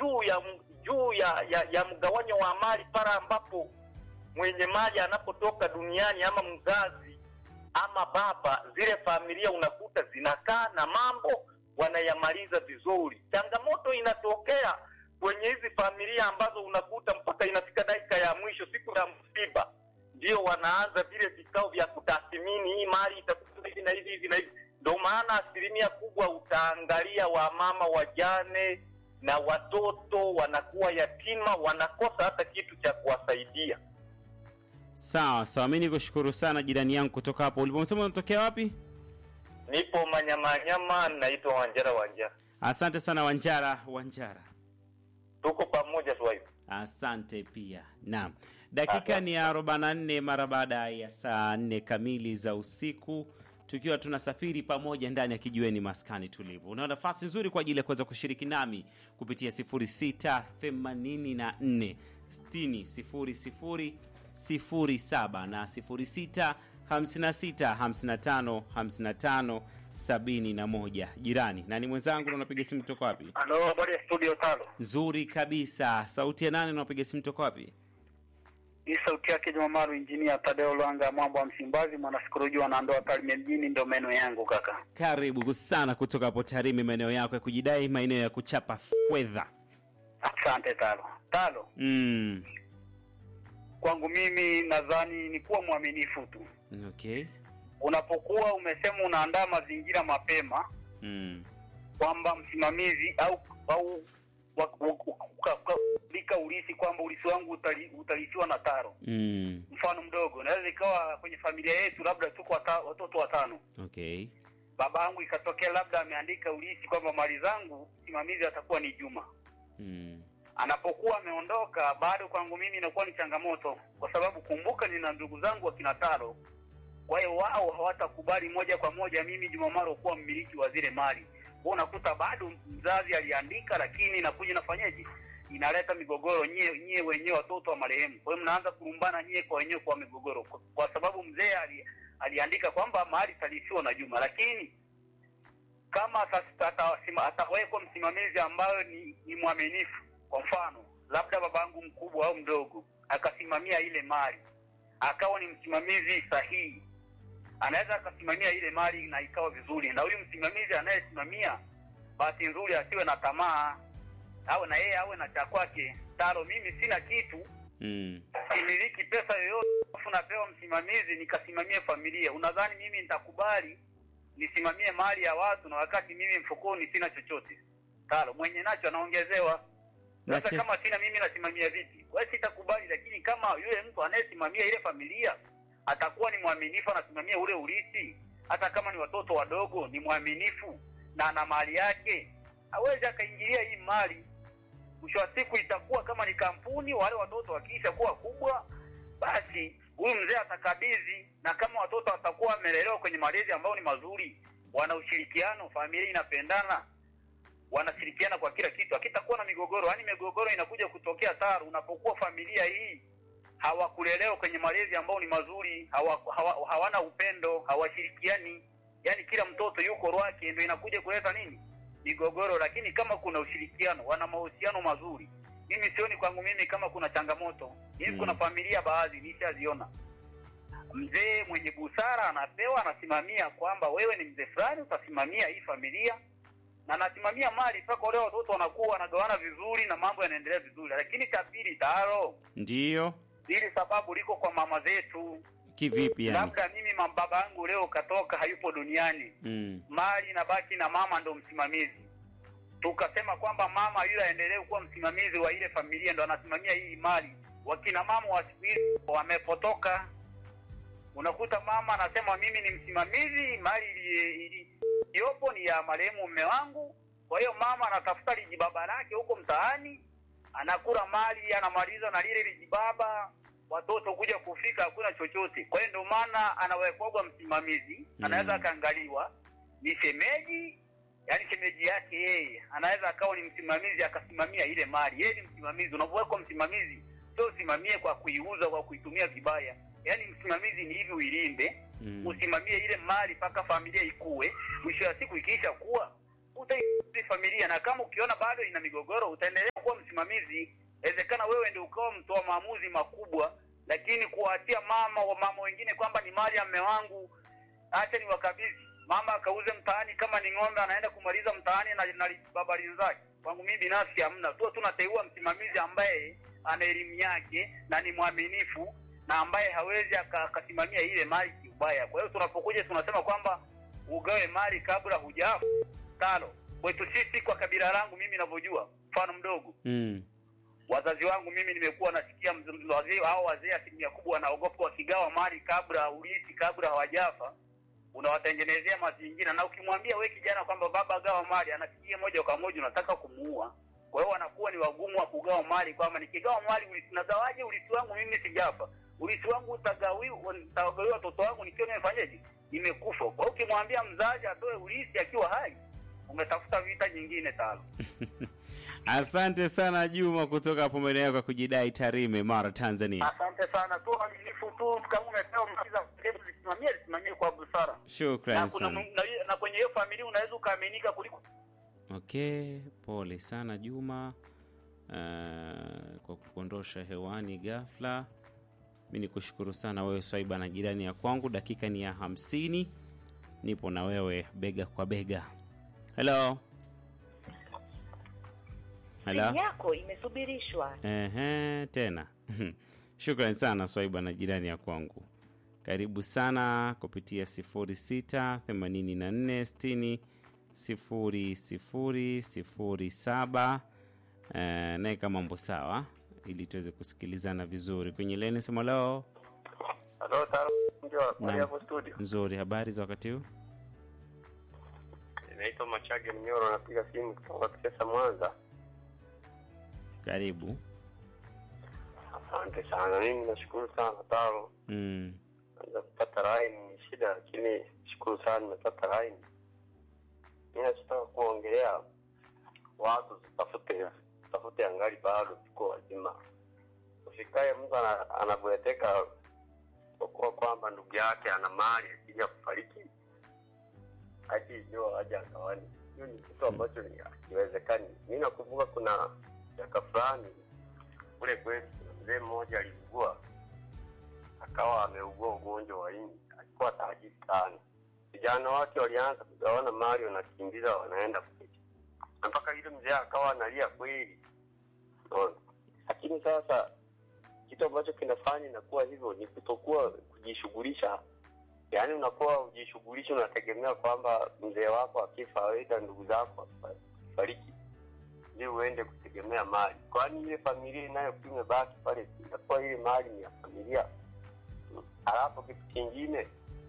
juu ya m- juu ya, ya, ya mgawanyo wa mali pale ambapo mwenye mali anapotoka duniani ama mzazi ama baba, zile familia unakuta zinakaa na mambo wanayamaliza vizuri. Changamoto inatokea kwenye hizi familia ambazo unakuta mpaka inafika dakika ya mwisho, siku ya msiba, ndio wanaanza vile vikao vya kutathmini hii mali itakuwa hivi na hivi hivi na hivi. Ndio maana asilimia kubwa utaangalia wamama wajane na watoto wanakuwa yatima, wanakosa hata kitu cha kuwasaidia. Sawa sawa, mi nikushukuru sana jirani yangu kutoka hapo ulipomsema unatokea wapi? Nipo Manyamanyama, naitwa Wanjara Wanjara, Asante sana Wanjara Wanjara. tuko pamoja tu hivi. Asante pia. Naam, dakika ni ya 44 mara baada ya saa nne kamili za usiku, tukiwa tunasafiri pamoja ndani ya kijiweni maskani tulivu. Una nafasi nzuri kwa ajili ya kuweza kushiriki nami kupitia 0684 60 07 na 06 56 55 55 71. Jirani na ni mwenzangu, na unapiga simu kutoka wapi? Halo, habari ya studio tano. Nzuri kabisa. Sauti ya nane, unapiga simu toka wapi? Hii sauti yake Jumamaru, injinia Tadeo Lwanga, mambo ya Msimbazi, mwanasikolojia wanandoa Tarime mjini, ndo meno yangu kaka. Karibu sana kutoka hapo Tarime, maeneo yako ya kujidai, maeneo ya kuchapa fedha. Asante Talo. Talo, Mm. kwangu mimi nadhani ni kuwa mwaminifu tu. Okay. Unapokuwa umesema unaandaa mazingira mapema Mm. kwamba msimamizi au au wa- wa- wa- uka- uka- lika ulisi kwamba ulisi wangu utali- utalisiwa na Taro. Mm. Mfano mdogo, naweza ikawa kwenye familia yetu labda tuko wata, watoto watano Okay. baba yangu ikatokea labda ameandika ulisi kwamba mali zangu simamizi atakuwa ni Juma. Mm. Anapokuwa ameondoka, bado kwangu mimi inakuwa ni changamoto, kwa sababu kumbuka, nina ndugu zangu wakina Taro. Kwa hiyo wao hawatakubali moja kwa moja mimi Juma Maro kuwa mmiliki wa zile mali. Kwa unakuta bado mzazi aliandika, lakini inakuja inafanyaje, inaleta migogoro nyie nyie wenyewe watoto wa marehemu. Kwa hiyo mnaanza kurumbana nyie kwa wenyewe kwa migogoro, kwa, kwa sababu mzee ali, aliandika kwamba mali italisiwa na Juma, lakini kama ata- ata- atawekwa msimamizi ambayo ni, ni mwaminifu, kwa mfano labda babangu mkubwa au mdogo akasimamia ile mali, akawa ni msimamizi sahihi, anaweza akasimamia ile mali na ikawa vizuri, na huyu msimamizi anayesimamia, bahati nzuri asiwe na tamaa, awe na yeye awe na cha kwake. Taro, mimi sina kitu Mm. similiki pesa yoyote, alafu napewa msimamizi nikasimamie familia. Unadhani mimi nitakubali nisimamie mali ya watu na wakati mimi mfukoni sina chochote? Talo, mwenye nacho anaongezewa. Sasa Nasi- kama sina mimi nasimamia vipi? Kwa hiyo sitakubali, lakini kama yule mtu anayesimamia ile familia atakuwa ni mwaminifu, anasimamia ule urithi, hata kama ni watoto wadogo, ni mwaminifu na ana mali yake, hawezi akaingilia hii mali mwisho wa siku itakuwa kama ni kampuni, wale watoto wakiisha kuwa kubwa, basi huyu mzee atakabidhi, na kama watoto watakuwa wamelelewa kwenye malezi ambayo ni mazuri, wana ushirikiano, familia inapendana, wanashirikiana kwa kila kitu, akitakuwa na migogoro. Yaani migogoro inakuja kutokea taru unapokuwa familia hii hawakulelewa kwenye malezi ambayo ni mazuri, hawa, hawa, hawana upendo, hawashirikiani, yaani kila mtoto yuko rwake, ndio inakuja kuleta nini migogoro. Lakini kama kuna ushirikiano, wana mahusiano mazuri, mimi sioni kwangu mimi kama kuna changamoto. Mimi Mm. kuna familia baadhi nishaziona, mzee mwenye busara anapewa, anasimamia kwamba wewe ni mzee fulani, utasimamia hii familia na anasimamia mali mpaka wale watoto wanakuwa wanagawana vizuri na mambo yanaendelea vizuri. Lakini cha pili, taro Ndiyo. hili sababu liko kwa mama zetu. Kivipi yani? Labda mimi ma- baba yangu leo katoka, hayupo duniani, Mm. mali inabaki na mama ndo msimamizi. Tukasema kwamba mama yule aendelee kuwa msimamizi wa ile familia, ndo anasimamia hii mali. Wakina mama wa siku hizi wamepotoka, unakuta mama anasema mimi ni msimamizi, mali ili- ili- iliyopo ni ya marehemu mume wangu. Kwa hiyo mama anatafuta lijibaba lake huko mtaani, anakula mali, anamaliza na lile lijibaba, watoto kuja kufika hakuna chochote. Kwa hiyo ndio maana anawekwagwa msimamizi, Mm. anaweza akaangaliwa ni shemeji, yani shemeji yake yeye anaweza akawa ni msimamizi akasimamia ile mali. Yeye ni msimamizi. Unapowekwa msimamizi, sio usimamie kwa kuiuza, kwa kuitumia vibaya. Yani msimamizi ni hivi uilinde, Mm. usimamie ile mali mpaka familia ikue. Mwisho wa siku ikiisha kuwa utaisaidia familia, na kama ukiona bado ina migogoro utaendelea kuwa msimamizi, inawezekana wewe ndio ukawa mtoa maamuzi makubwa, lakini kuwaachia mama wa mama wengine kwamba ni mali ya mme wangu, acha ni wakabidhi mama akauze mtaani, kama ni ng'ombe anaenda kumaliza mtaani na, na babali zake. Kwangu mimi binafsi hamna, tu tunateua msimamizi ambaye ana elimu yake na ni mwaminifu na ambaye hawezi aka- akasimamia ile mali kiubaya. Kwa hiyo tunapokuja tunasema kwamba ugawe mali kabla hujafa. Tano, kwetu sisi kwa kabila langu mimi ninavyojua, mfano mdogo, Mm. wazazi wangu mimi nimekuwa nasikia mz- mz- wazee hao wazee asilimia kubwa wanaogopa wakigawa mali kabla urithi kabla hawajafa unawatengenezea mazingira na ukimwambia we kijana kwamba baba gawa mali anafikia moja kwa moja unataka kumuua kwa hiyo wanakuwa ni wagumu wa kugawa mali kwamba nikigawa mali urithi nagawaje urithi wangu mimi sijafa urithi wangu utagawiwa utagawiwa watoto wangu nikiwa nimefanyaje nimekufa kwa hiyo ukimwambia mzazi atoe urithi akiwa hai umetafuta vita nyingine tano Asante sana Juma kutoka hapo maeneo yako ya kujidai Tarime, Mara, Tanzania. Asante sana tu aminifu tu, kama umepewa mkiza hebu zisimamie zisimamie kwa busara, na, Shukrani kuna, sana. na, na kwenye hiyo familia unaweza ukaaminika kuliko Okay, pole sana Juma uh, kwa kukuondosha hewani ghafla. Mi ni kushukuru sana wewe Swaiba na jirani ya kwangu. Dakika ni ya hamsini, nipo na wewe bega kwa bega. Hello, hello. Simu yako imesubirishwa. Ehe, tena shukrani sana Swaiba na jirani ya kwangu. Karibu sana kupitia 06 84 60 sifuri sifuri sifuri saba. Eh, naeka mambo sawa ili tuweze kusikilizana vizuri kwenye leni sema leo Halo, taro ndio Naam. habari hapo studio. nzuri habari za wakati huu Inaitwa Machage Mnyoro, napiga simu kutoka Kisesa, Mwanza. karibu Asante sana, mimi nashukuru sana taro. mm. Naweza kupata line ni shida, lakini shukuru sana nimepata line. Mimi nachotaka kuongelea watu tafute tafute angali bado tuko wazima. Usikae mtu ana- anabweteka kwa kuwa kwamba ndugu yake ana mali akija kufariki hadi ndio aje akawani. Hiyo ni kitu ambacho ni hakiwezekani. Mimi nakumbuka kuna miaka fulani kule kwetu kuna mzee mmoja aliugua akawa ameugua ugonjwa wa ini, alikuwa tajiri sana. Vijana wake walianza kugawana mali, wanakimbiza wanaenda kuishi, na mpaka yule mzee akawa analia kweli, unaona. Lakini sasa kitu ambacho kinafanya inakuwa hivyo ni kutokuwa kujishughulisha, yaani unakuwa ujishughulisha, unategemea kwamba mzee wako akifa, aidha ndugu zako fariki ndio uende kutegemea mali, kwani ile familia inayokuwa imebaki pale inakuwa ile mali ni ya familia. Halafu kitu kingine,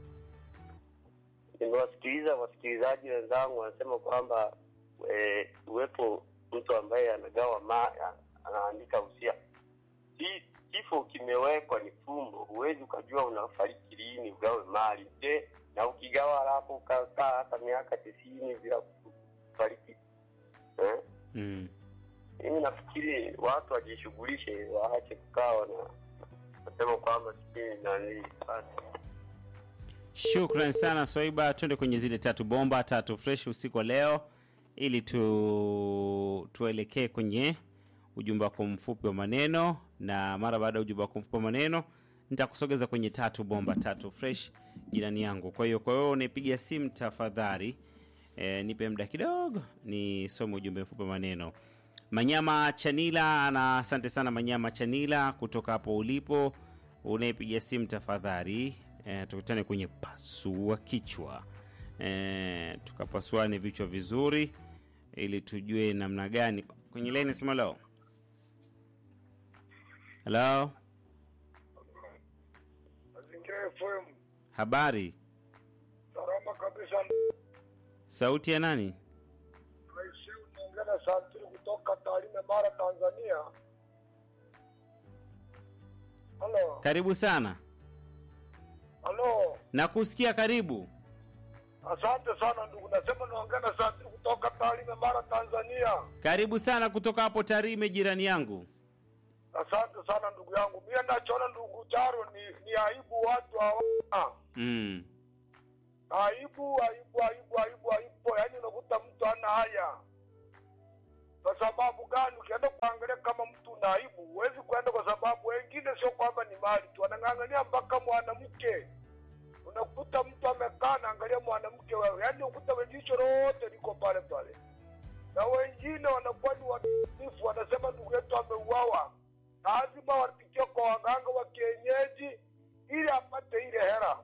nimewasikiliza wasikilizaji wenzangu wanasema kwamba e, uwepo mtu ambaye anagawa ma, anaandika usia. Ki- Kifo kimewekwa ni fumbo, huwezi ukajua unafariki lini ugawe mali. Je, na ukigawa halafu ukakaa hata miaka tisini bila kufariki eh? Mm. mimi nafikiri watu wajishughulishe, waache kukaa na nasema kwamba sijui nani basi. Shukran sana Swaiba, twende kwenye zile tatu bomba tatu fresh usiku wa leo, ili tu tuelekee kwenye ujumbe wako mfupi wa maneno, na mara baada ya ujumbe wako mfupi wa maneno nitakusogeza kwenye tatu bomba tatu fresh, jirani yangu. Kwa hiyo kwa hiyo unaipiga simu tafadhali, e, nipe muda kidogo nisome ujumbe mfupi wa maneno. Manyama Chanila na asante sana Manyama Chanila kutoka hapo ulipo unaipiga simu tafadhali. E, tukutane kwenye pasua kichwa e, tukapasuane vichwa vizuri ili tujue namna gani kwenye laini sema leo. Hello, Mazingira FM habari, salama kabisa. sauti ya nani? Rais unaongea na Santuri kutoka Tarime, Mara, Tanzania. Halo, Karibu sana, halo, nakusikia. Karibu. asante sana ndugu. Nasema naongea na Santuri kutoka Tarime, Mara, Tanzania. Karibu sana kutoka hapo Tarime, jirani yangu. Asante sana ndugu yangu. Mimi nachoona ndugu Charo ni, ni aibu watu hawana Mm. aibu, aibu, aibu, aibu, aibu. Yaani unakuta mtu ana haya. Kwa sababu gani? Ukienda kuangalia tuna aibu. Huwezi kwenda kwa sababu wengine sio kwamba ni mali tu, wanang'ang'ania mpaka mwanamke. Unakuta mtu amekaa naangalia mwanamke wewe, yaani ukuta jicho lote liko pale pale, na wengine wanakuwa ni wadhaifu, wanasema ndugu yetu ameuawa, lazima wapitie kwa waganga wa kienyeji ili apate ile hela.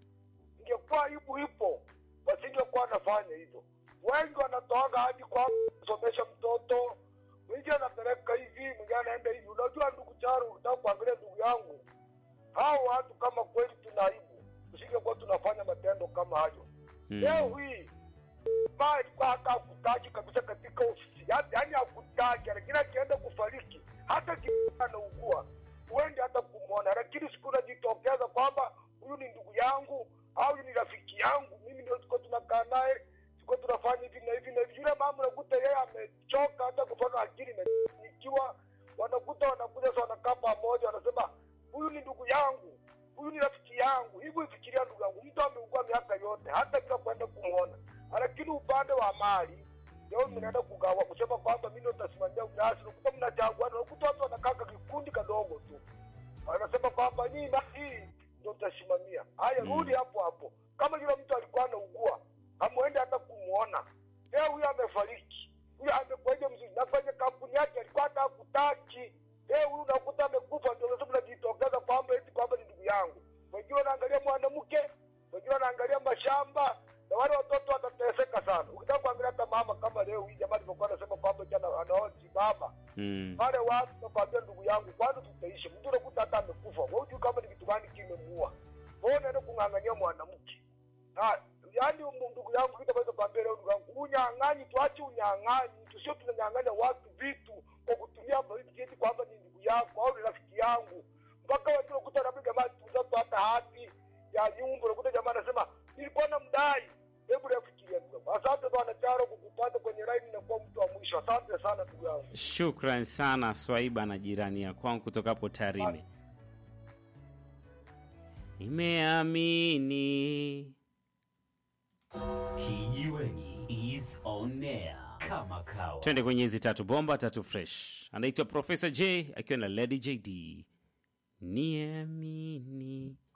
Ingekuwa aibu ipo, wasingekuwa wanafanya hivyo. Wengi wanatoaga hadi kwa kusomesha mtoto, mwingine anapeleka hivi, mwingine anaenda hivi. Unajua ndugu Charu, ukitaka kuangalia ndugu yangu, hao watu kama kweli tuna aibu, tusingekuwa tunafanya matendo kama hayo. Mm. Leo hii maa alikuwa hata hakutaki kabisa katika ofisi, yaani yaani hakutaki, lakini akienda kufariki hata kiaa anaugua huendi hata kumwona, lakini siku unajitokeza kwamba huyu ni ndugu yangu au huyu ni rafiki yangu, mimi ndio tuko tunakaa naye, tuko tunafanya hivi na hivi na hivi. Yule mama unakuta yeye amechoka hata kupaka akili imechanganyikiwa, wanakuta wanakuja sasa, wanakaa pamoja, wanasema huyu ni ndugu yangu, huyu ni rafiki yangu. Hivi ifikiria ndugu yangu, mtu ameugua miaka yote hata bila kwenda kumwona, lakini upande wa mali leo mnaenda kugawa kusema kwamba mimi ndo nitasimamia unyasi, unakuta mnachaguana, unakuta watu wanakaka kikundi kadogo tu, wanasema kwamba nyinyi na hii ndo mtasimamia. Haya, Mm. rudi hapo hapo. Kama yule mtu alikuwa anaugua, hamwende hata kumwona, leo huyo amefariki, huyo amekwaje mzuri, na kwenye kampuni yake alikuwa hata hakutaki. Leo huyu unakuta amekufa, ndio sasa mnajitokeza kwamba eti kwamba ni ndugu yangu. Wengine wanaangalia mwanamke, wengine wanaangalia mashamba, na wale watoto watateseka sana. Ukitaka kuangalia hata mama kama leo hii jamaa alivyokuwa anasema kwamba jana anaoji mama Mm. wale watu nakwambia, ndugu yangu, kwanza tutaishi. Mtu unakuta hata amekufa, wewe hujui kama ni kitu gani kimemuua. Wewe unaenda kung'ang'ania mwanamke na yaani, um- ndugu yangu, kitu ambacho kwambia leo, ndugu yangu, unyang'anyi, tuache unyang'anyi, tusio tunanyang'anya watu vitu kwa kutumia eti kwamba ni ndugu yako au ni rafiki yangu, mpaka watu unakuta labda jamaa tuzato hata hati ya nyumba, unakuta jamaa anasema nilikuwa na mdai. Hebu nafikiria ndugu yangu. Asante bwana Charo kukupata kwenye line na kuwa mtu wa mwisho. Asante sana ndugu yangu. Shukran sana Swaiba na jirani ya kwangu kutoka hapo Tarime. Nimeamini Kijiweni is on air kama kawa. twende kwenye hizi tatu bomba tatu fresh. Anaitwa Professor J akiwa na Lady JD. Niamini